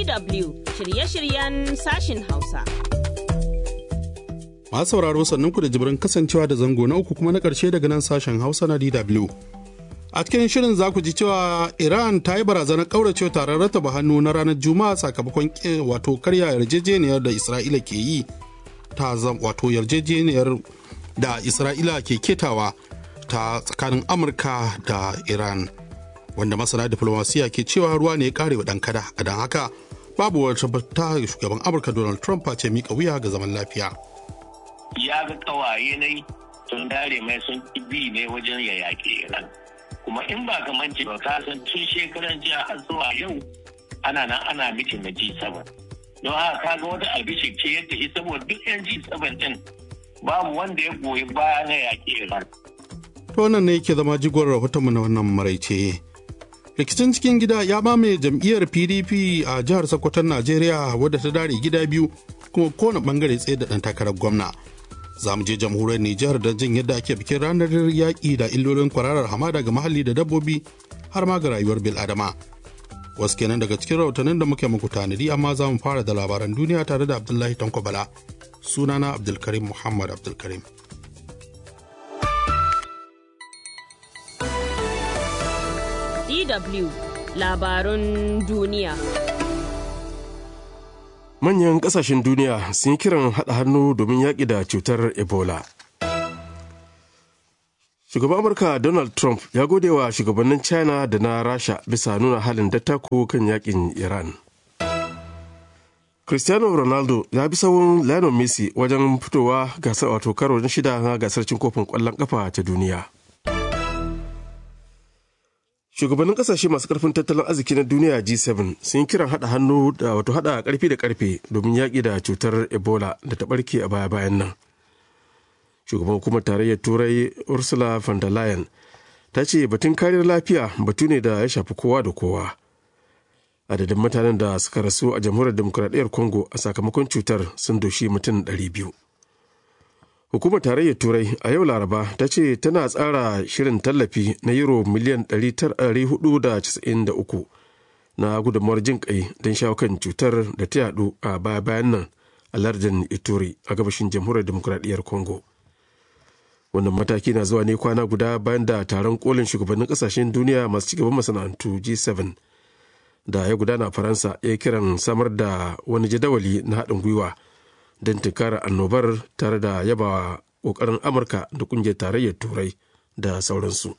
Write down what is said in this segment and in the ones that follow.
DW shirye-shiryen sashin Hausa. Masu sauraro sannan ku da jibirin kasancewa da zango na uku kuma na ƙarshe daga nan sashen Hausa na DW. A cikin shirin za ku ji cewa Iran ta yi barazanar ƙaurace taron rataba hannu na ranar Juma'a sakamakon wato karya yarjejeniyar da Isra'ila ke yi ta wato yarjejeniyar da Isra'ila ke ketawa ta tsakanin Amurka da Iran. Wanda masana diplomasiya ke cewa ruwa ne ya kare wa ɗan kada, a don haka babu wata ta shugaban Amurka Donald Trump ce miƙa wuya ga zaman lafiya. ya ga kawaye ne sun dare mai sun bi ne wajen ya yaƙi Iran. Kuma in ba ka mance ba ka san tun shekaran jiya har zuwa yau ana nan ana mitin na G7. Don haka ka ga wata albishir ce yadda ita saboda duk yan G7 din babu wanda ya goyi baya na yaƙi Iran. To wannan ne yake zama jigon rahotonmu na wannan maraice. Rikicin cikin gida ya mamaye jam'iyyar PDP a jihar Sokoton Najeriya wadda ta dare gida biyu kuma kowane bangare tsaye da ɗan takarar gwamna. za mu je jamhuriyar Nijar don jin yadda ake bikin ranar yaƙi da illolin kwararar hamada ga muhalli da dabbobi har ma ga rayuwar bil'adama. Wasu kenan daga cikin rahotannin da muke muku tanadi amma za mu fara da labaran duniya tare da Abdullahi Tanko Bala. Sunana Abdulkarim Muhammad Abdulkarim. DW labarun duniya. manyan kasashen duniya sun yi kiran haɗa hannu domin yaƙi da cutar ebola shugaban amurka donald trump ya gode wa shugabannin china da na rasha bisa nuna halin dattako kan yaƙin iran cristiano ronaldo ya bi sawun lionel messi wajen fitowa gasar wato karo na shida na gasar cin kofin ƙwallon ƙafa ta duniya shugabannin kasashe masu karfin tattalin arziki na duniya g7 sun yi kiran hada hannu da wato hada karfi da karfe domin yaƙi da cutar ebola da ta barke a baya bayan nan shugaban hukumar tarayyar turai ursula von der leyen ta ce batun kariyar lafiya batu ne da ya shafi kowa da kowa adadin mutanen da suka rasu a jamhuriyar demokuraɗiyyar congo a sakamakon cutar sun doshi mutum 200 Hukumar Tarayyar Turai a yau Laraba ta ce tana tsara shirin tallafi na euro miliyan 493 na gudunmawar jin kai don shawo kan cutar da ta yadu a baya bayan nan a lardin Ituri a gabashin jamhuriyar demokuraɗiyyar Congo. Wannan mataki na zuwa ne kwana guda bayan da taron kolin shugabannin kasashen duniya masu cigaban masana'antu G7 da ya gudana a Faransa ya kiran samar da wani jadawali na haɗin gwiwa. don tunkara annobar tare da yabawa ƙoƙarin amurka da ƙungiyar tarayyar turai da sauransu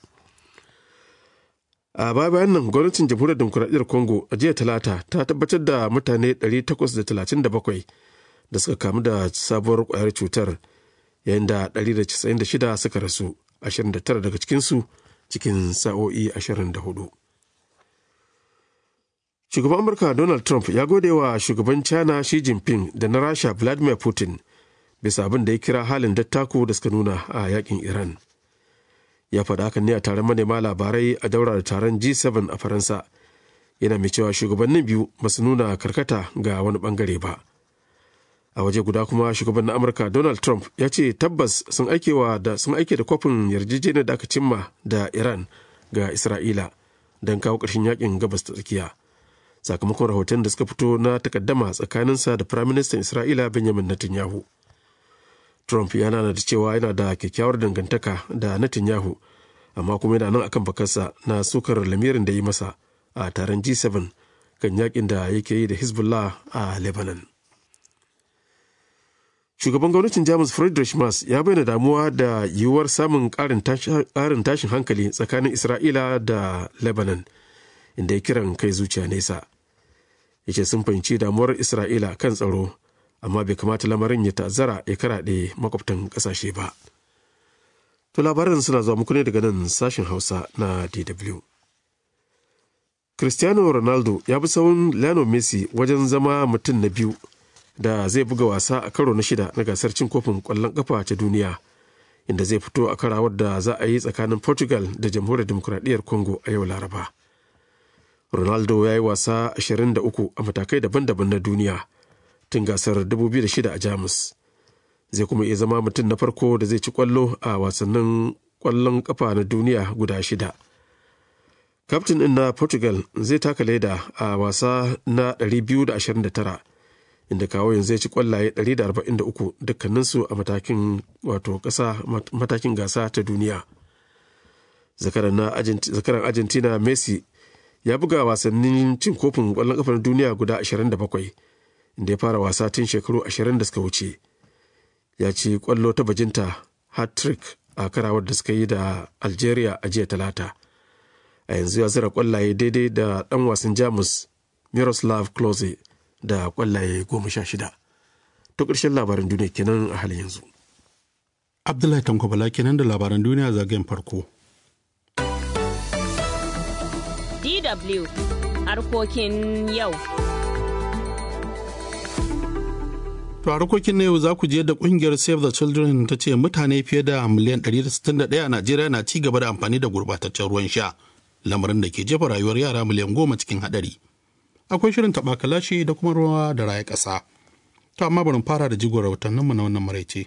a baya bayan nan gwamnatin jamhuriyar demokuraɗiyyar congo a jiya talata ta tabbatar da mutane 837 da suka kamu da sabuwar ƙwayar cutar yayin da 196 suka rasu 29 daga cikinsu cikin sa'o'i 24 shugaban amurka donald trump ya gode wa shugaban china xi jinping da na rasha vladimir putin bisa abin da ya kira halin dattako da suka nuna a yakin iran ya faɗa hakan ne a taron manema labarai a daura da taron g7 a faransa yana mai cewa shugabannin biyu ba su nuna karkata ga wani bangare ba a waje guda kuma shugaban na amurka donald trump ya ce tabbas sun aike da sun aike da kwafin yarjejeniyar da aka cimma da iran ga isra'ila don kawo ƙarshen yakin gabas ta tsakiya sakamakon rahoton da suka fito na takaddama tsakaninsa da firaministan isra'ila benjamin netanyahu trump ya nana da cewa yana da kyakkyawar dangantaka da netanyahu amma kuma yana nan akan bakarsa na sukar lamirin da yi masa a taron g7 kan yakin da yake yi da hezbollah a lebanon shugaban gwamnatin jamus friedrich Merz ya bayyana damuwa da yiwuwar samun ƙarin tashin hankali tsakanin isra'ila da lebanon inda ya kiran kai zuciya nesa ya ce sun fahimci damuwar isra'ila kan tsaro amma bai kamata lamarin ya ta'azzara ya karaɗe makwabtan ƙasashe ba to labaran suna zuwa muku ne daga nan sashen hausa na dw cristiano ronaldo ya bi sawun lionel messi wajen zama mutum na biyu da zai buga wasa a karo na shida na gasar cin kofin ƙwallon ƙafa ta duniya inda zai fito a karawar da za a yi tsakanin portugal da jamhuriyar demokuraɗiyyar congo a yau laraba Ronaldo ya yi wasa 23 a matakai daban-daban na duniya tun gasar 2006 a Jamus. Zai kuma iya zama mutum na farko da zai ci kwallo a wasannin kwallon kafa na duniya guda shida. kaftin ɗin na portugal zai taka leda a wasa na 229 inda kawo yanzu ya ci kwallaye 143 dukkaninsu a matakin wato ƙasa matakin gasa ta duniya zakaran argentina messi ya buga wasannin cin kofin ƙwallon ƙafar duniya guda 27 inda ya fara wasa tun shekaru 20 da suka wuce ya ci kwallo ta bajinta hat-trick a karawar da suka yi da algeria a jiya talata a yanzu ya zira kwallaye daidai da dan wasan jamus miroslav klose da kwallaye goma sha shida ta ƙarshen labaran duniya kenan a halin yanzu abdullahi tankwabala kenan da labaran duniya zagayen farko DW harkokin yau. To a harkokin na yau za ku je da kungiyar Save the Children ta ce mutane fiye da miliyan 161 a Najeriya na ci gaba da amfani da gurbataccen ruwan sha, lamarin da ke jefa rayuwar yara miliyan goma cikin hadari. Akwai shirin taɓa kalashi da kuma ruwa da raya ƙasa. To amma bari fara da jigon rahotanninmu na wannan maraice.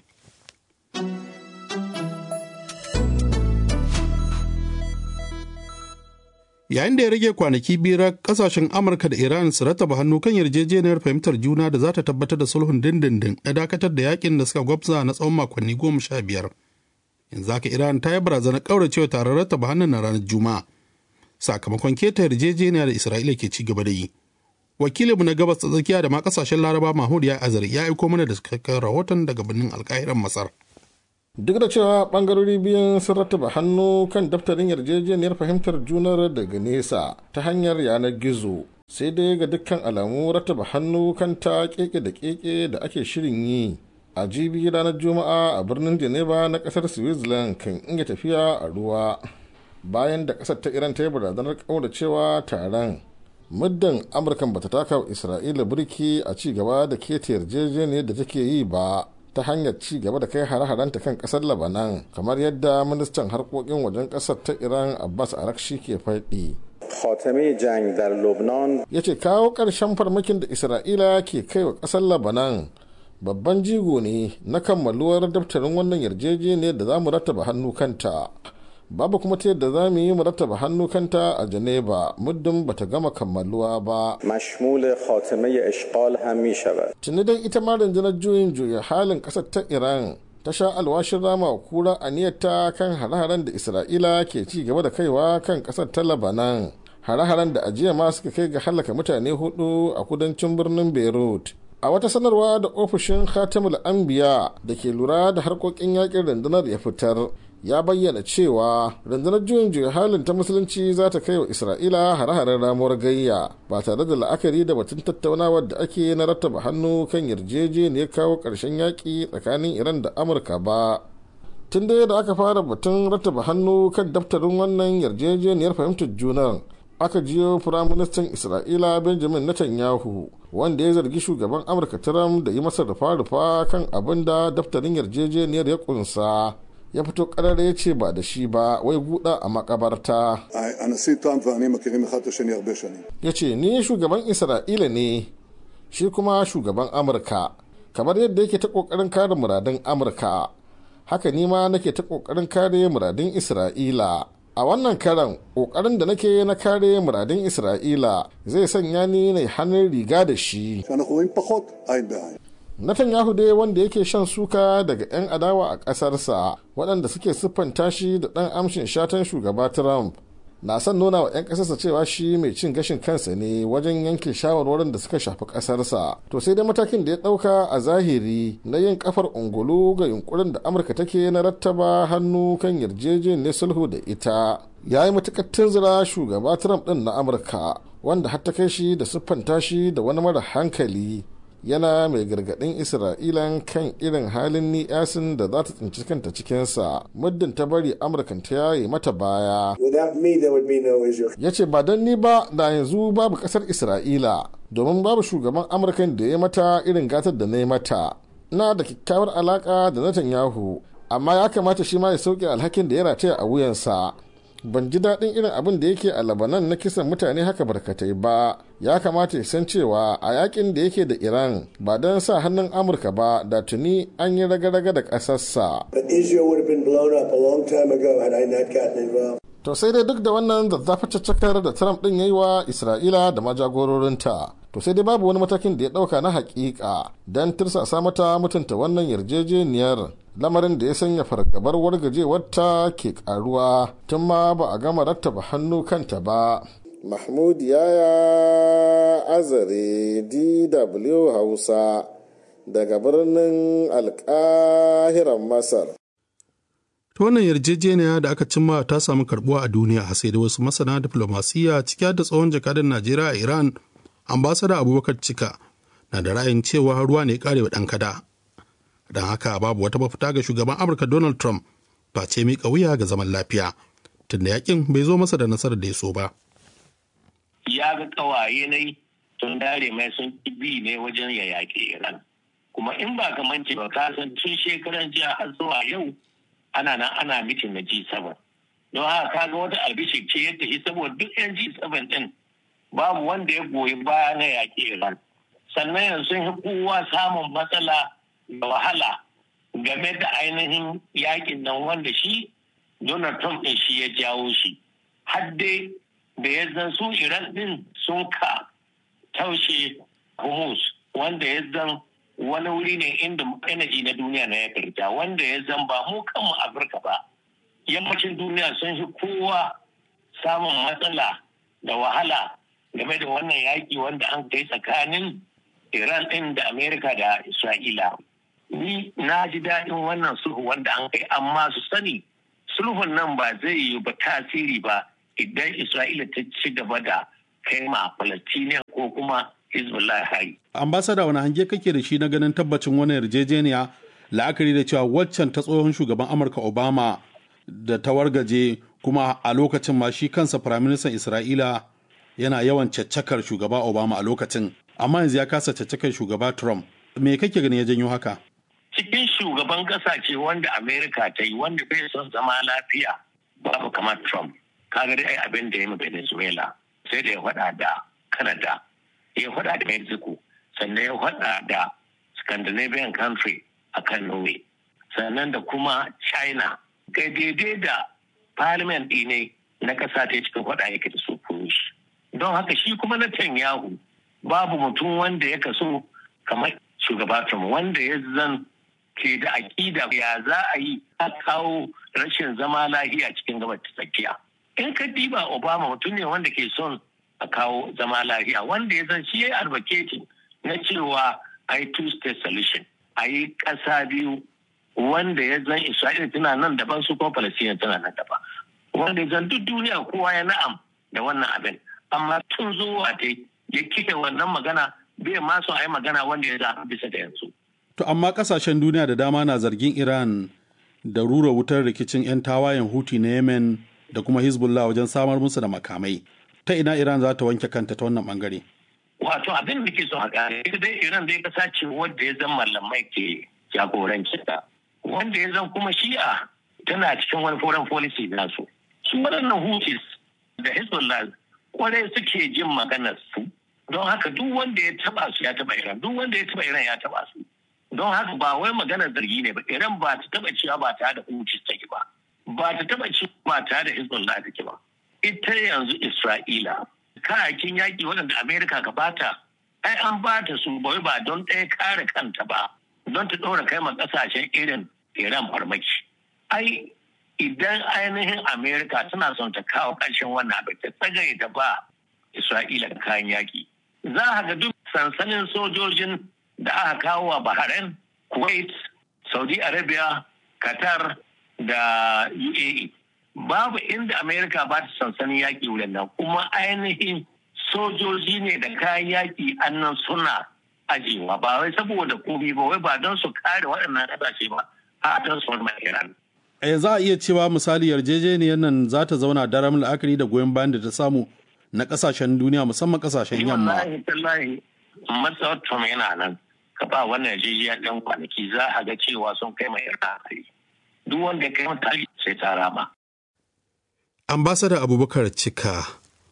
yayin da ya rage kwanaki biyar kasashen amurka da iran su rataba hannu kan yarjejeniyar fahimtar juna da za ta tabbatar da sulhun dindindin na dakatar da yakin da suka gwabza na tsawon makonni goma sha biyar yanzu haka iran ta yi barazanar kauracewa taron rataba hannun na ranar juma'a sakamakon keta yarjejeniya da isra'ila ke ci gaba da yi wakilinmu na gabas ta tsakiya da ma kasashen laraba mahmud ya azari ya aiko mana da cikakken rahoton daga birnin alkahiran masar duk da cewa bangarori biyun sun rattaba hannu kan daftarin yarjejeniyar fahimtar junar daga nesa ta hanyar yanar gizo sai dai ga dukkan alamu rattaba hannu kan ta keke da keke da ake shirin yi a jibi ranar juma'a a birnin geneva na kasar switzerland kan inga tafiya a ruwa bayan da kasar ta iran ta yi barazanar cewa taron muddin amurkan bata taka wa isra'ila birki a ci gaba da keta yarjejeniyar da take yi ba ta hanyar ci gaba da kai hare-harenta kan kasar labanan kamar yadda ministan harkokin wajen kasar ta iran abbas arakshi ke faɗi ya ce kawo ƙarshen farmakin da isra'ila ke kai wa ƙasar labanan babban jigo ne na kammaluwar daftarin wannan yarjejeniyar da za mu rattaba hannu kanta babu kuma ta yadda za mu yi mu rattaba hannu kanta a Geneva muddin bata gama kammaluwa ba. mashmul khatime ishqal ham mi shavad. Tuni dai ita ma rundunar juyin juya halin kasar ta Iran ta sha alwashin rama kura aniyarta kan hare-haren da Isra'ila ke ci gaba da kaiwa kan kasar ta Lebanon. Hare-haren da ajiya ma suka kai ga halaka mutane hudu a kudancin birnin Beirut. a wata sanarwa da ofishin khatamul anbiya da ke lura da harkokin yakin rundunar ya fitar ya bayyana cewa rundunar juyin juya halin ta musulunci za ta kai wa isra'ila hare-haren ramuwar gayya ba tare da la'akari da batun tattaunawar da ake na rattaba hannu kan yarjejeniyar kawo ƙarshen yaƙi tsakanin iran da amurka ba tun da da aka fara batun rattaba hannu kan daftarin wannan yarjejeniyar fahimtar junar aka jiyo firaministan isra'ila benjamin netanyahu wanda ya zargi shugaban amurka trump da yi masa rufa-rufa kan abin da daftarin yarjejeniyar ya kunsa ya fito karara ya ce ba da shi ba wai guda a makabarta ya ce ni shugaban isra'ila ne shi kuma shugaban amurka kamar yadda yake ta kokarin kare muradun amurka haka ni ma nake ta kokarin kare muradun isra'ila a wannan karan kokarin da nake na kare muradun isra'ila zai sanya ni na hannun riga da shi Netanyahu dai wanda yake shan suka daga 'yan adawa a ƙasarsa waɗanda suke siffanta shi da ɗan amshin shatan shugaba Trump na son nuna wa 'yan ƙasarsa cewa shi mai cin gashin kansa ne wajen yanke shawarwarin da suka shafi ƙasarsa. To sai dai matakin da ya ɗauka a zahiri na yin kafar ungulu ga yunkurin da Amurka take na rattaba hannu kan yarjejeniyar sulhu da ita. Ya yi matuƙar tunzura shugaba Trump ɗin na Amurka wanda har ta kai shi da siffanta shi da wani mara hankali yana mai gargaɗin isra'ilan kan irin halin ni'yasin da za ta tsinci kanta cikinsa muddin ta bari amurkan ta yaye mata baya ya ce ba don ni ba da yanzu babu ƙasar isra'ila domin babu shugaban amurkan da ya mata irin gatar da na yi mata na da kyakkyawar alaƙa da netanyahu amma ya kamata shi ma ya sauke alhakin da ya rataya a wuyansa ban ji daɗin irin abin da yake a labanan na kisan mutane haka barkatai ba ya kamata ya san cewa a yakin da yake da iran ba don sa hannun amurka ba da tuni an yi raga-raga da ƙasarsa to sai dai duk da wannan zazzafa caccakar da trump din ya yi wa isra'ila da majagororinta to sai dai babu wani matakin da ya dauka na hakika don tirsasa mata mutunta wannan yarjejeniyar lamarin da ya sanya fargabar wargajewarta ke karuwa tun ma ba a gama rattaba hannu kanta ba mahmud yaya azare dw hausa daga birnin alkahiran masar ta wannan yarjejeniya da aka cimma ta samu karbuwa a duniya sai da wasu masana diflomasiyya ciki da tsohon jakadan najeriya a iran ambasada abubakar cika na da ra'ayin cewa ruwa ne karewa ɗan kada don haka babu wata mafita ga shugaban amurka donald trump face miƙa wuya ga zaman lafiya tunda yakin bai zo masa da nasarar da ya so ba ya ga kawaye ne tun dare mai sun bi ne wajen ya yaƙi iran kuma in ba kamar ce ba ka san tun shekaran jiya har zuwa yau ana nan ana mitin na G7. Don haka kaga wata albishir ce yadda shi saboda duk yan G7 din babu wanda ya goyi baya na yaƙi Iran. Sannan yanzu sun kowa samun matsala da wahala game da ainihin yaƙin nan wanda shi Donald Trump ɗin shi ya jawo shi. Har dai da ya zan su Iran ɗin sun ka taushe Hormuz wanda ya zan wani wuri ne inda energy na duniya na ya karta wanda ya zan ba mu kanmu afirka ba yammacin duniya sun fi kowa samun matsala da wahala game da wannan yaƙi wanda an kai tsakanin iran ɗin da amerika da isra'ila ni na ji daɗin wannan sulhu wanda an kai amma su sani sulhun nan ba zai yi ba tasiri ba idan isra'ila ta ci gaba da kai ma palestinian ko kuma hezbollah hari ambasada wani hange kake da shi na ganin tabbacin wani yarjejeniya la'akari da cewa waccan ta tsohon shugaban amurka obama da ta wargaje kuma a lokacin ma shi kansa firaministan isra'ila yana yawan caccakar shugaba obama a lokacin amma yanzu ya kasa caccakar shugaba trump me kake gani ya janyo haka cikin shugaban kasashe wanda amerika ta yi wanda bai son zama lafiya babu kamar trump kaga dai abin da ya yi venezuela sai da ya faɗa da canada ya faɗa da mexico sannan ya faɗa da scandinavian country a kan norway sannan da kuma china kai daidai da parliament ne na ƙasa ta cikin faɗa yake da su shi don haka shi kuma na Netanyahu babu mutum wanda ya kaso kamar shugaba Trump wanda ya zan ke da aƙida ya za a yi a kawo rashin zama lahiya cikin gabar ta tsakiya in ka diba obama mutum ne wanda ke son a kawo zama lafiya wanda ya san shi ya yi advocating na cewa a yi two state solution a yi ƙasa biyu wanda ya zan isra'ila tana nan daban su kuma palestina tana nan daban wanda ya zan duk duniya kowa ya na'am da wannan abin amma tun zuwa ta ya kike wannan magana bai ma so a yi magana wanda ya zaɓi bisa da yanzu. to amma ƙasashen duniya da dama na zargin iran da rura wutar rikicin 'yan tawayen huti na yemen da kuma hezbollah wajen samar musu da makamai ta ina Iran za ta wanke kanta ta wannan bangare? Wato abin da ke so a gane, ita dai Iran dai kasa ce wadda ya zama malamai ke jagoranci ta. Wanda ya zan kuma shi'a tana cikin wani foreign policy nasu. Su waɗannan Houthis da Hezbollah kwarai suke jin maganar su. Don haka duk wanda ya taba su ya taba Iran, duk wanda ya taba Iran ya taba su. Don haka ba wai maganar zargi ne ba, Iran ba ta taba cewa ba tare da Houthis take ba. Ba ta taba cewa ba tare da Hezbollah take ba. ita yanzu Isra'ila kayakin yaƙi waɗanda Amerika ka bata ai an bata su bai ba don ɗaya kare kanta ba don ta ɗora kai ma ƙasashen irin Iran farmaki. Ai idan ainihin Amerika tana son ta kawo ƙarshen wannan abin ta tsagaye ta ba Isra'ila kayan yaƙi. Za a ga duk sansanin sojojin da aka kawo a Bahrain, Kuwait, Saudi Arabia, Qatar da UAE. babu inda amerika ba ta sansanin yaƙi wurin nan kuma ainihin sojoji ne da kayan yaƙi annan suna ajiyewa ba wai saboda komi ba wai ba don su kare waɗannan ƙasashe ba a don su wani iran a za a iya cewa misali yarjejeniyar nan za ta zauna daram la'akari da goyon bayan da ta samu na ƙasashen duniya musamman ƙasashen yamma wallahi tallahi matsawar tom yana nan ka ba wannan yarjejeniyar ɗan kwanaki za a ga cewa sun kai mai iran duk wanda ya kai mata sai ta rama ambasada abubakar cika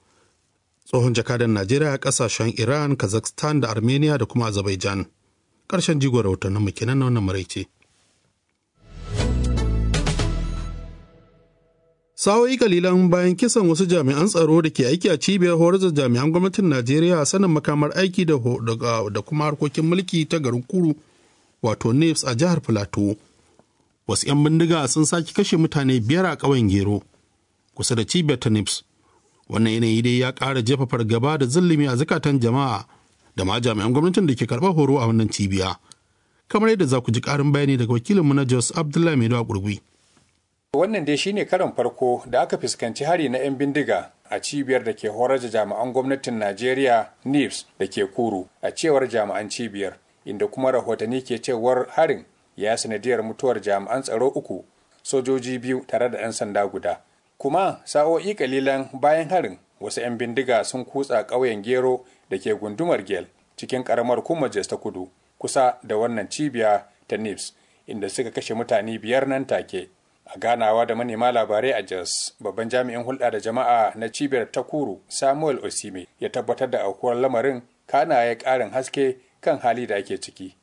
tsohon jakadan najeriya a kasashen iran kazakhstan da armenia da kuma azerbaijan ƙarshen jigon rahotannin mu kenan na wannan maraice Sa'o'i kalilan bayan kisan wasu jami'an tsaro da ke aiki a cibiyar horar da jami'an gwamnatin Najeriya sanin makamar aiki da, da kuma harkokin mulki ta garin Kuru wato NIPS a jihar Filato. Wasu 'yan bindiga sun sake kashe mutane biyar a ƙauyen Gero kusa da cibiyar ta NIPS. Wannan yanayi dai ya ƙara jefa fargaba da zulumi a zukatan jama'a da ma jami'an gwamnatin da ke karɓar horo a wannan cibiya. Kamar yadda za ku ji ƙarin bayani daga wakilinmu na Jos Abdullahi Maido a Gurgui. Wannan dai shine karon farko da aka fuskanci hari na 'yan bindiga a cibiyar da ke horar da jami'an gwamnatin Najeriya NIPS da ke Kuru a cewar jami'an cibiyar inda kuma rahotanni ke cewar harin ya sanadiyar mutuwar jami'an tsaro uku sojoji biyu tare da 'yan sanda guda. Kuma sa'o'i kalilan bayan harin wasu 'yan bindiga sun kutsa ƙauyen Gero da ke gundumar Gel cikin ƙaramar Kumajes ta kudu kusa da wannan cibiya ta NIPS inda suka kashe mutane biyar nan take. a ganawa da manema labarai a jos babban jami'in hulɗa da jama'a na cibiyar takuru samuel osime ya tabbatar da aukuwar lamarin kana ya ƙarin haske kan hali da ake ciki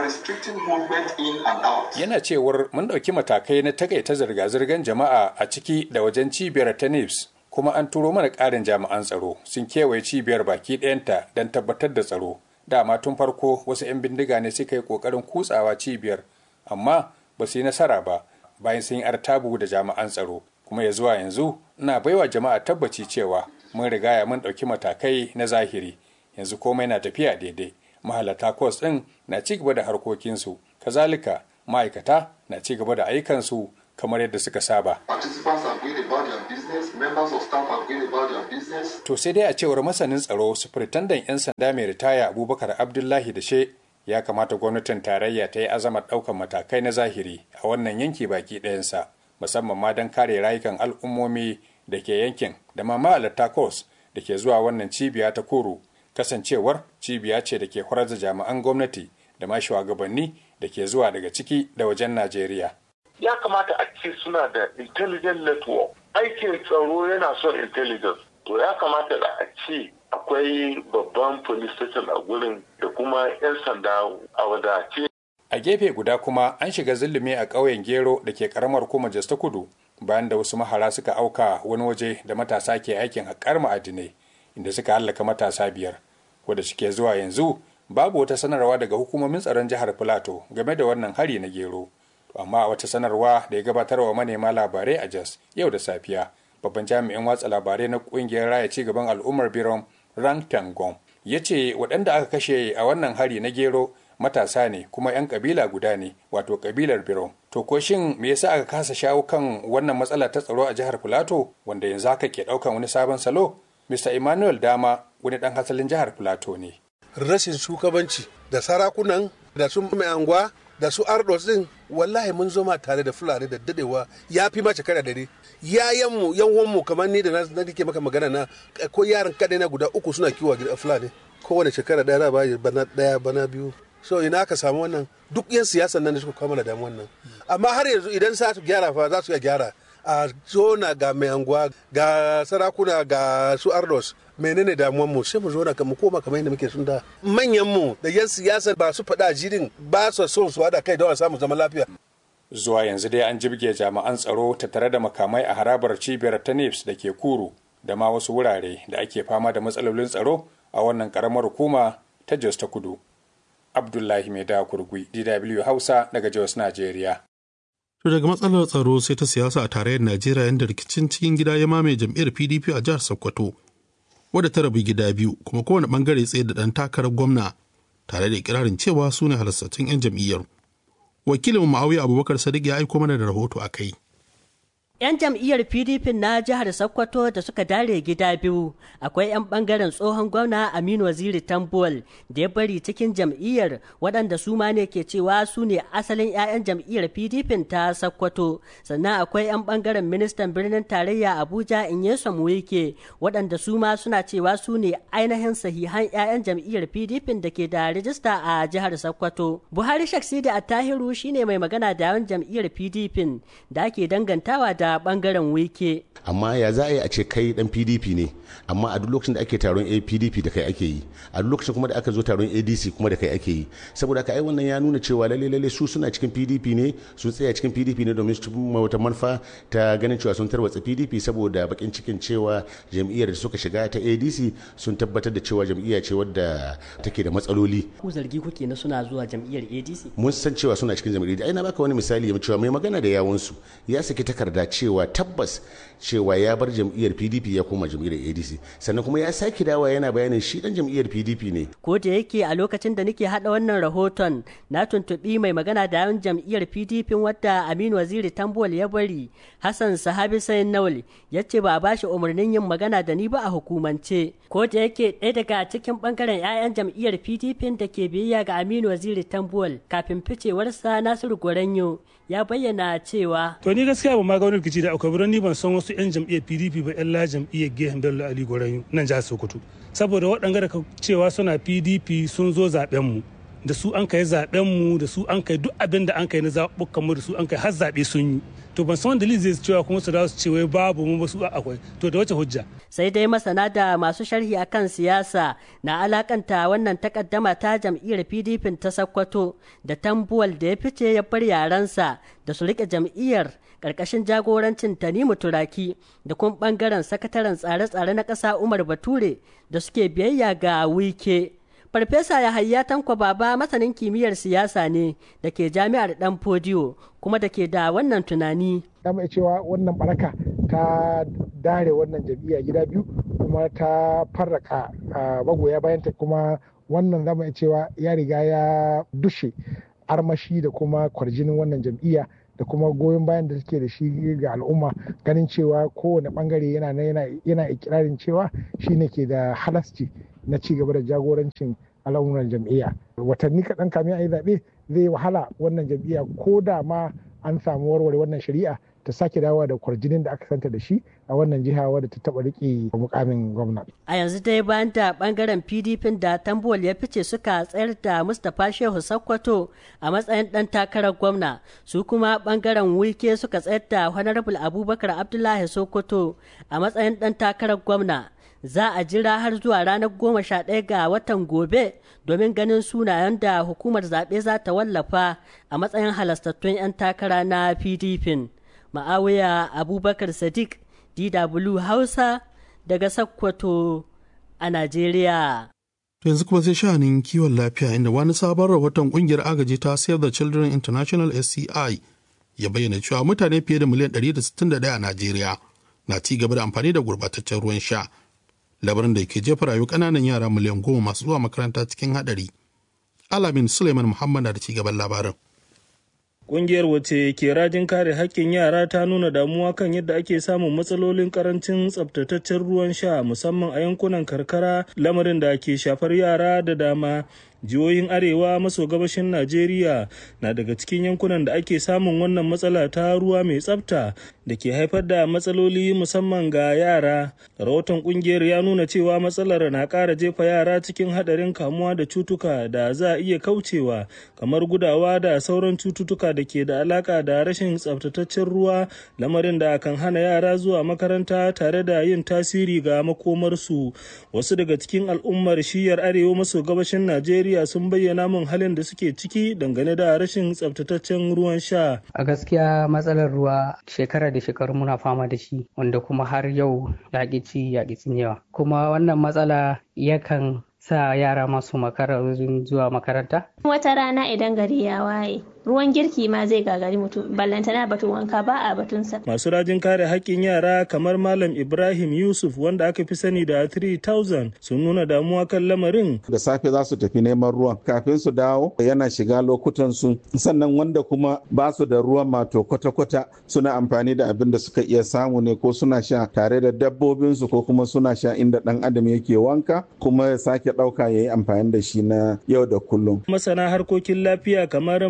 yana cewar mun ɗauki matakai na takaita zirga-zirgar jama'a a ciki da wajen cibiyar ta nips kuma an turo mana ƙarin jami'an tsaro sun kewaye cibiyar baki ɗayanta don tabbatar da tsaro dama tun farko wasu 'yan bindiga ne suka yi ƙoƙarin kutsawa cibiyar amma ba su yi nasara ba bayan sun yi artabu da jami'an tsaro kuma ya zuwa yanzu ina baiwa jama'a tabbaci cewa mun rigaya mun ɗauki matakai na zahiri yanzu komai na tafiya daidai mahalarta kwas ɗin na ci gaba da harkokinsu kazalika ma'aikata na ci gaba da ayyukansu kamar yadda suka saba. To sai dai a cewar masanin tsaro sufuritandan 'yan sanda mai ritaya Abubakar Abdullahi da she ya kamata gwamnatin tarayya ta yi azamar ɗaukar matakai na zahiri a wannan yanki baki ɗayansa musamman ma don kare rayukan al'ummomi da ke yankin da ma ma'alarta kos da ke zuwa wannan cibiya ta koro kasancewar cibiya ce da ke horar da jami'an gwamnati da ma shugabanni da ke zuwa daga ciki da wajen najeriya ya kamata a ce suna da intelligent network aikin tsaro yana son intelligence to ya kamata da a ce akwai babban police station a gurin da kuma 'yan sanda a wadace. A gefe guda kuma an shiga zulumi a ƙauyen Gero da ke ƙaramar kuma ta kudu bayan da wasu mahara suka auka wani waje da matasa ke aikin haƙar ma'adinai inda suka hallaka matasa biyar. Wadda suke zuwa yanzu babu wata sanarwa daga hukumomin tsaron jihar Filato game da wannan hari na Gero. Amma a wata sanarwa da ya gabatar wa manema labarai a Jos yau da safiya babban jami'in watsa labarai na ƙungiyar raya ci gaban al'ummar Birom Rang Tangong ya ce waɗanda aka kashe a wannan hari na gero matasa ne kuma 'yan kabila guda ne wato kabilar Birom. To ko shin me yasa aka kasa shawo kan wannan matsala ta tsaro a jihar Filato wanda yanzu haka ke ɗaukan wani sabon salo? Mr. Emmanuel Dama wani ɗan hasalin jihar Filato ne. Rashin shugabanci da sarakunan da su mai anguwa da su ardos din wallahi mun zoma tare da fulani da dadewa ya fi mace kada dare yayanmu yanwanmu kamar ni da na nake maka magana na ko yaran kadai na guda uku suna kiwo a fulani kowane shekara daya ba bana daya bana biyu so ina aka samu wannan duk yan siyasan nan da suka kama da damu wannan amma har yanzu idan za su gyara fa za su iya gyara a zona ga mai anguwa ga sarakuna ga su ardos menene damuwan mu sai mu zo na mu koma kamar yadda muke sun da manyan mu da yan siyasa ba su faɗa jirin ba su son su hada kai don a samu zaman lafiya zuwa yanzu dai an jibge jami'an tsaro tattare da makamai a harabar cibiyar ta NIPS da ke kuru da ma wasu wurare da ake fama da matsalolin tsaro a wannan karamar hukuma ta Jos ta Kudu. Abdullahi Mai da Kurgui, DW Hausa daga Jos, Najeriya. To daga matsalar tsaro sai ta siyasa a tarayyar Najeriya yadda rikicin cikin gida ya mamaye jam'iyyar PDP a jihar Sokoto. wadda ta rabu gida biyu kuma kowane bangare tsaye da ɗan takarar gwamna tare da ikirarin cewa su ne halastattun 'yan jam'iyyar. Wakilin Ma'auya Abubakar Sadiq ya aiko mana da rahoto a kai. 'Yan jam'iyyar PDP na jihar Sokoto da suka dare gida biyu akwai 'yan bangaren tsohon gwamna Aminu Waziri Tambuwal da ya bari cikin jam'iyyar waɗanda su ma ne ke cewa su ne asalin 'ya'yan jam'iyyar PDP ta Sokoto sannan akwai 'yan bangaren ministan birnin tarayya Abuja Inyesom Wike waɗanda su ma suna cewa su ne ainihin sahihan 'ya'yan jam'iyyar PDP da ke da rijista a jihar Sokoto. Buhari Shaksidi Attahiru shine mai magana da yawan jam'iyyar PDP da ake dangantawa da daga bangaren wike amma ya za a yi a ce kai dan pdp ne amma a duk lokacin da ake taron pdp da kai ake yi a duk lokacin kuma da aka zo taron adc kuma da kai ake yi saboda haka ai wannan ya nuna cewa lalle lalle su suna cikin pdp ne su tsaya cikin pdp ne domin su cimma wata manufa ta ganin cewa sun tarwatsa pdp saboda bakin cikin cewa jam'iyyar da suka shiga ta adc sun tabbatar da cewa jam'iyya ce wadda take da matsaloli ku zargi kuke na suna zuwa jam'iyyar adc mun san cewa suna cikin jam'iyyar ai na baka wani misali ya cewa mai magana da yawunsu ya saki takarda cewa tabbas cewa ya bar jam'iyyar pdp ya koma jam'iyyar adc sannan kuma ya sake dawa yana bayanin shi dan jam'iyyar pdp ne ko da yake a lokacin da nake hada wannan rahoton na tuntubi mai magana da yawan jam'iyyar pdp wadda aminu waziri tambol ya bari hassan sahabi sayin nawal ya ce ba a bashi umarnin yin magana da ni ba a hukumance ko da yake ɗaya daga cikin bangaren 'ya'yan jam'iyyar pdp da ke biyayya ga aminu waziri tambol kafin ficewarsa nasiru goranyo ya bayyana cewa to ni gaskiya ba ma ga wani rikici da akwai birni ban san wasu 'yan jam'iyyar pdp ba 'yan la jam'iyyar gehen bello ali goranyo nan jihar sokoto saboda waɗanda da cewa suna pdp sun zo zaben mu da su an kai zaben mu da su an kai duk abin da an kai na zaɓuɓɓukan mu da su an kai har zaɓe sun yi to ban san wanda zai cewa kuma su dawo su ce wai babu mu ba su akwai to da wace hujja sai dai masana da masu sharhi akan siyasa na alakanta wannan takaddama ta jam'iyyar pdp ta sakkwato da tambuwal da ya fice ya bar yaransa da su rike jam'iyyar karkashin jagorancin tanimu turaki da kuma bangaren sakataren tsare-tsare na ƙasa umar bature da suke biyayya ga wike farfesa yahaya tanko baba masanin kimiyyar siyasa ne da ke jami'ar dan fodiyo kuma da ke da wannan tunani ya mai cewa wannan baraka ta dare wannan jam'iyya gida biyu kuma ta farraka magoya bayanta kuma wannan zama cewa ya riga ya dushe armashi da kuma kwarjinin wannan jam'iyya da kuma goyon bayan da suke da shi ga al'umma ganin cewa kowane bangare yana yana ikirarin cewa shine ke da halasci na ci gaba da jagorancin al'amuran jam'iyya watanni kaɗan kamin a yi zaɓe zai wahala wannan jam'iyya ko da ma an samu warware wannan shari'a ta sake dawowa da kwarjinin da aka santa da shi a wannan jiha wadda ta taɓa riƙe mukamin gwamna. A yanzu dai bayan da ɓangaren PDP da Tambuwal ya fice suka tsayar da Mustapha Shehu Sakkwato a matsayin ɗan takarar gwamna, su kuma ɓangaren Wike suka tsayar da Honorable Abubakar Abdullahi Sokoto a matsayin ɗan takarar gwamna. za a jira har zuwa ranar goma sha ɗaya ga watan gobe domin ganin sunayen da hukumar zaɓe za ta wallafa a matsayin halastattun 'yan takara na pdp ma'awiya abubakar sadiq dw hausa daga sakkwato a najeriya To yanzu kuma sai sha'anin kiwon lafiya inda wani sabon rahoton kungiyar agaji ta Save the Children International SCI ya bayyana cewa mutane fiye da miliyan 161 a Najeriya na ci gaba da amfani da gurbataccen ruwan sha. Labarin da ke jefa rayu ƙananan yara miliyan goma masu zuwa makaranta cikin haɗari. Alamin Suleiman Muhammad na da ci gaban labarin. Ƙungiyar wace ke rajin kare haƙƙin yara ta nuna damuwa kan yadda ake samun matsalolin karancin tsabtataccen ruwan sha musamman a yankunan karkara lamarin da ke shafar yara da dama. jihohin arewa maso gabashin najeriya na daga cikin yankunan da ake samun wannan matsala ta ruwa mai tsafta da ke haifar da matsaloli musamman ga yara rahoton kungiyar ya nuna cewa matsalar na ƙara jefa yara cikin haɗarin kamuwa da cutuka da za a iya kaucewa kamar gudawa da sauran cututtuka da ke da alaƙa da rashin tsaftataccen ruwa lamarin da kan hana yara zuwa makaranta tare da yin tasiri ga makomarsu wasu daga cikin al'ummar shiyar arewa maso gabashin najeriya Najeriya sun bayyana min halin da suke ciki dangane da rashin tsabtataccen ruwan sha. A gaskiya matsalar ruwa shekara da shekaru muna fama da shi wanda kuma har yau yaƙi ci yaƙi cinyewa. Kuma wannan matsala yakan sa yara masu makara zuwa makaranta? Wata rana idan gari ya waye, ruwan girki ma zai gagari mutum, ballantana batun wanka ba a batunsa. Masu rajin kare haƙƙin yara kamar Malam Ibrahim Yusuf wanda aka fi sani da 3000 sun nuna damuwa kan lamarin. Da safe za su tafi neman ruwan kafin su dawo yana shiga lokutan su sannan wanda kuma ba su da ruwan mato kwata-kwata suna amfani da abin da suka iya samu ne ko suna sha tare da dabbobinsu ko kuma suna sha inda ɗan adam yake wanka kuma ya sake ɗauka ya yi amfani da shi na yau da kullum. Masana harkokin lafiya kamar Malam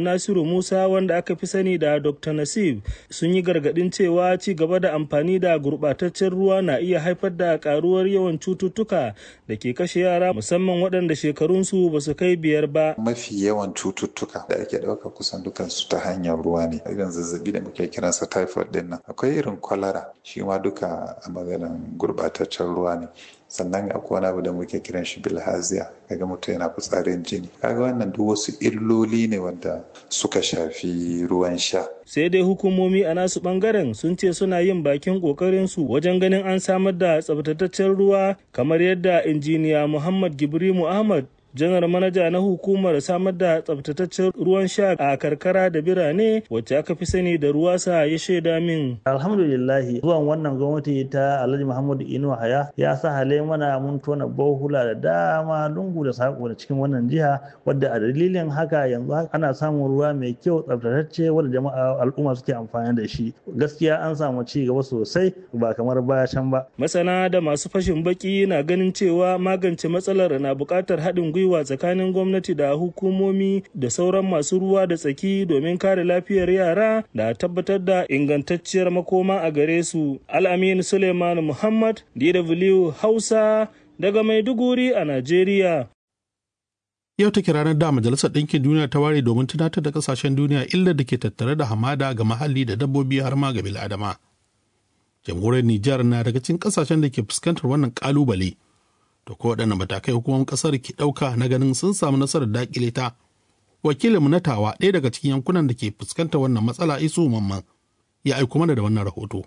nasiru musa wanda aka fi sani da dr nasib sun yi gargadin cewa ci gaba da amfani da gurbataccen ruwa na iya haifar da karuwar yawan cututtuka da ke kashe yara musamman waɗanda shekarunsu ba su kai biyar ba mafi yawan cututtuka da ake ɗauka kusan dukansu ta hanyar ruwa ne irin zazzabi da muke kiransa typhoid din nan akwai irin kwalara shi ma duka a maganin gurbataccen ruwa ne sannan akwai wani abu da muke kiran shi bilhaziya kaga mutum yana fitsarin jini kaga wannan duk wasu illoli ne wanda suka shafi ruwan sha sai dai hukumomi a nasu bangaren sun ce suna yin bakin kokarin su wajen ganin an samar da tsabtataccen ruwa kamar yadda injiniya muhammad gibrimu ahmad janar manaja na hukumar samar da tsabtataccen ruwan sha a karkara da birane wacce aka fi sani da ruwasa ya shaida min alhamdulillahi zuwan wannan gwamnati ta alhaji muhammadu inu haya ya sa hale mana mun tona bohula da dama lungu da sako da cikin wannan jiha wadda a dalilin haka yanzu ana samun ruwa mai kyau tsabtatacce wanda jama'a al'umma suke amfani da shi gaskiya an samu ci gaba sosai ba kamar baya can ba masana da masu fashin baki na ganin cewa magance matsalar na buƙatar haɗin gwiwa gwiwa tsakanin gwamnati da hukumomi da sauran masu ruwa da tsaki domin kare lafiyar yara da tabbatar da ingantacciyar makoma a gare su. Al'amin Suleiman Muhammad, DW Hausa, daga Maiduguri a Najeriya. Yau take ranar da Majalisar Ɗinkin Duniya ta ware domin tunatar da ƙasashen duniya illar da ke tattare da hamada ga muhalli da dabbobi har ma ga bil'adama. Jamhuriyar Nijar na daga cikin ƙasashen da ke fuskantar wannan ƙalubale. da ko waɗanne matakai hukumar ƙasar ke ɗauka na ganin sun samu nasarar daƙile ta wakilinmu na tawa ɗaya daga cikin yankunan da ke fuskantar wannan matsala isu mamman ya aiko mana da wannan rahoto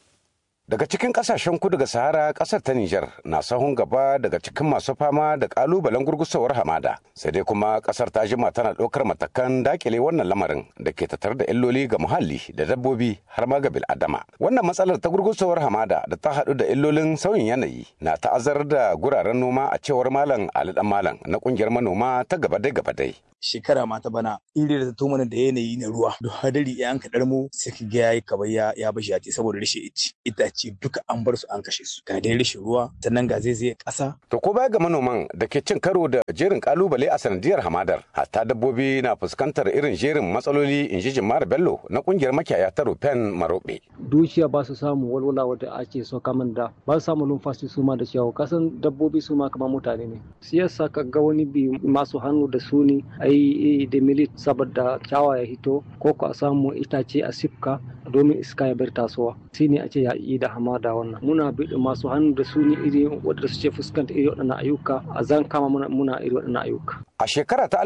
Daga cikin kasashen kudu ga Sahara kasar ta Nijar na sahun gaba daga cikin masu fama da kalubalen gurgusawar hamada. Sai dai kuma kasar ta jima tana ɗaukar matakan dakile wannan lamarin da ke tattare da illoli ga muhalli da dabbobi har ma ga bil'adama. Wannan matsalar ta gurgusawar hamada da ta haɗu da illolin sauyin yanayi na ta'azzar da guraren noma a cewar Malam Ali Dan Malam na kungiyar manoma ta gabadai gabadai. shekara ma ta bana iri da ta mana da yanayi na ruwa da hadari ya an kaɗar mu sai ka ga yayi kamar ya ya bashi ya saboda rashin ici itace duka an bar su an kashe su ga dai rashin ruwa sannan ga zai zai ƙasa To ko baya ga manoman da ke cin karo da jerin kalubale a sanadiyar hamadar hatta dabbobi na fuskantar irin jerin matsaloli in ji Jimar Bello na kungiyar makiyaya ta Rufen Marobe. dukiya ba su samu walwala wadda ake so kamar da ba su samu numfashi su ma da ciyawa kasan dabbobi su ma kamar mutane ne siyasa ka ga wani bi masu hannu da su ne a yi da milit saboda kyawa ya hito ko ko a samu itace a sifka domin iska ya bar tasowa shi ne a ce ya yi da hamada wannan muna bi masu hannu da su ne iri wadda su ce fuskanta iri waɗannan ayyuka a zan kama muna, muna iri waɗannan ayyuka A shekara ta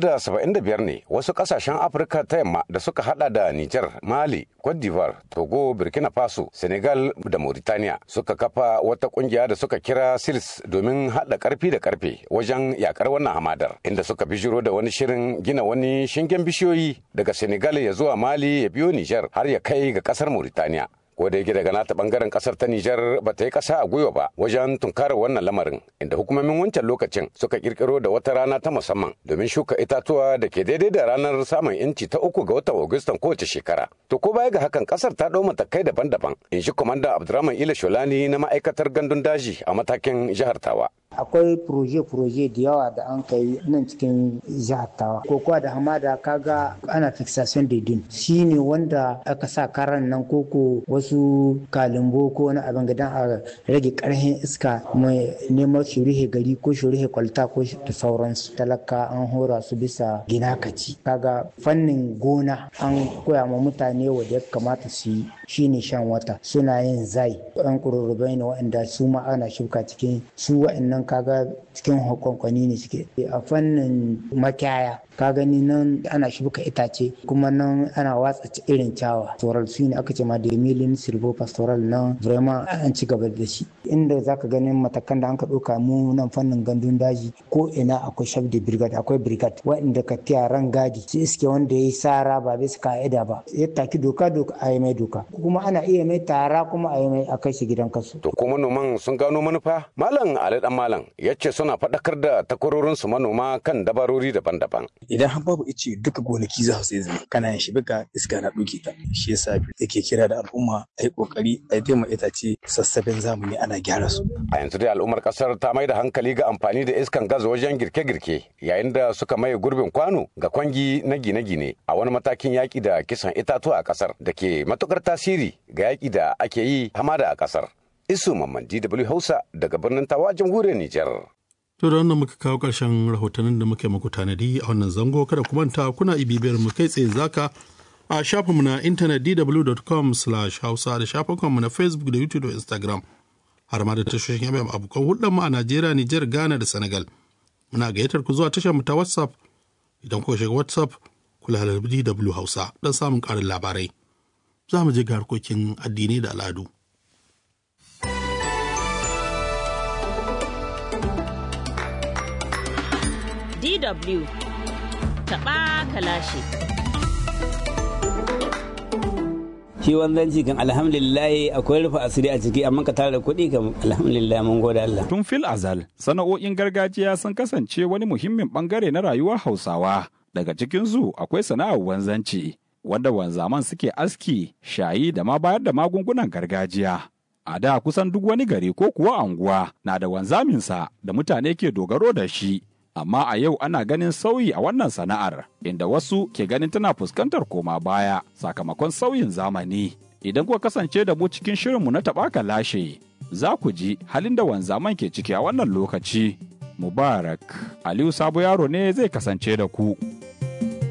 1975 ne wasu kasashen Afirka ta yamma da suka hada da Nijar, Mali, Cote d'Ivoire, Togo, Burkina Faso, Senegal da Mauritania suka kafa wata kungiya da suka kira SILS domin hada karfi da karfe wajen yakar wannan hamadar inda suka bijiro da wani shirin gina wani shingen bishiyoyi daga Senegal ya zuwa Mali ya biyo Nijar har ya kai ga kasar Mauritania. ko da yake daga nata bangaren kasar ta Nijar ba ta yi kasa a gwiwa ba wajen tunkarar wannan lamarin inda hukumomin wancan lokacin suka kirkiro da wata rana ta musamman domin shuka itatuwa da ke daidai da ranar samun inci ta uku ga watan Agustan kowace shekara. To ko baya ga hakan kasar ta ɗau matakai daban-daban in shi kwamanda Abdurrahman Ila Sholani na ma'aikatar gandun daji a matakin jihar Tawa. akwai proje-proje da yawa da an kai nan cikin jihar tawa kokowa da hamada kaga ana fixation da din shi ne wanda aka sa karan nan koko wasu kalimbo ko wani abin gidan a rage karhin iska mai neman shurihe gari ko shurihe kwalta ko da sauransu talaka an hora su bisa gina kaci kaga fannin gona an koya ma mutane wanda ya kamata su yi shine shan wata suna yin zai an kururrubai ne waɗanda su ma ana shuka cikin su waɗannan kaga cikin hukunkwani ne suke a fannin makiyaya ka gani nan ana shuka itace kuma nan ana watsa irin cawa pastoral su ne aka ce ma demilin silvo pastoral nan vraiment an ci gaba da shi inda zaka ganin matakan da an ka ɗauka mu nan fannin gandun daji ko ina akwai shaf de brigade akwai brigade waɗanda ka tiya ran gadi su iske wanda ya yi sara ba bisa ka'ida ba ya taki doka doka a yi mai doka kuma ana iya mai tara kuma a yi mai a kai shi gidan kasu. To ko manoman sun gano manufa? Malam Ali Dan Malam malam ya ce suna faɗakar da takwarorinsu manoma kan dabarori daban-daban. Idan har babu ice duka gonaki za su zai kana yin shibika iska na ɗauke ta. Shi yasa yake kira da al'umma a yi ƙoƙari a yi itace sassafen zamani ana gyara su. A yanzu dai al'ummar ƙasar ta mai da hankali ga amfani da iskan gas wajen girke-girke yayin da suka maye gurbin kwano ga kwangi na gine-gine a wani matakin yaƙi da kisan itatuwa a ƙasar da ke matuƙar tasiri ga yaƙi da ake yi hamada a ƙasar. Isu Mamman DW Hausa daga birnin Tawa jamhuriyar Nijar. To da wannan muka kawo ƙarshen rahotannin da muke muku tanadi a wannan zango kada ku manta kuna ibibiyar mu kai tsaye zaka a shafinmu na intanet dw.com hausa da shafukanmu na facebook da youtube da instagram har ma da tashoshin yamma abokan hulɗar mu a najeriya nijar ghana da senegal muna gayyatar ku zuwa tashar mu ta whatsapp idan kuka shiga whatsapp ku lalabi dw hausa don samun ƙarin labarai za mu je ga harkokin addini da al'adu DW taɓa kalashi. Shi wanzanci kan alhamdulillah akwai rufe asiri a ciki amma ka tara kuɗi kan alhamdulillah mun gode Allah. Tun fil azal sana'o'in gargajiya sun kasance wani muhimmin bangare na rayuwar Hausawa. Daga cikinsu akwai sana'ar wanzanci wanda wanzaman suke aski, shayi da ma bayar da magungunan gargajiya. A da kusan duk wani gari ko kuwa anguwa na da wanzaminsa da mutane ke dogaro da shi. amma a yau ana ganin sauyi a wannan sana'ar inda wasu ke ganin tana fuskantar koma baya sakamakon sauyin zamani idan kuka kasance da mu cikin shirinmu na taɓaka lashe za ku ji halin da wanzaman ke ciki a wannan lokaci mubarak aliyu sabo yaro ne zai kasance da ku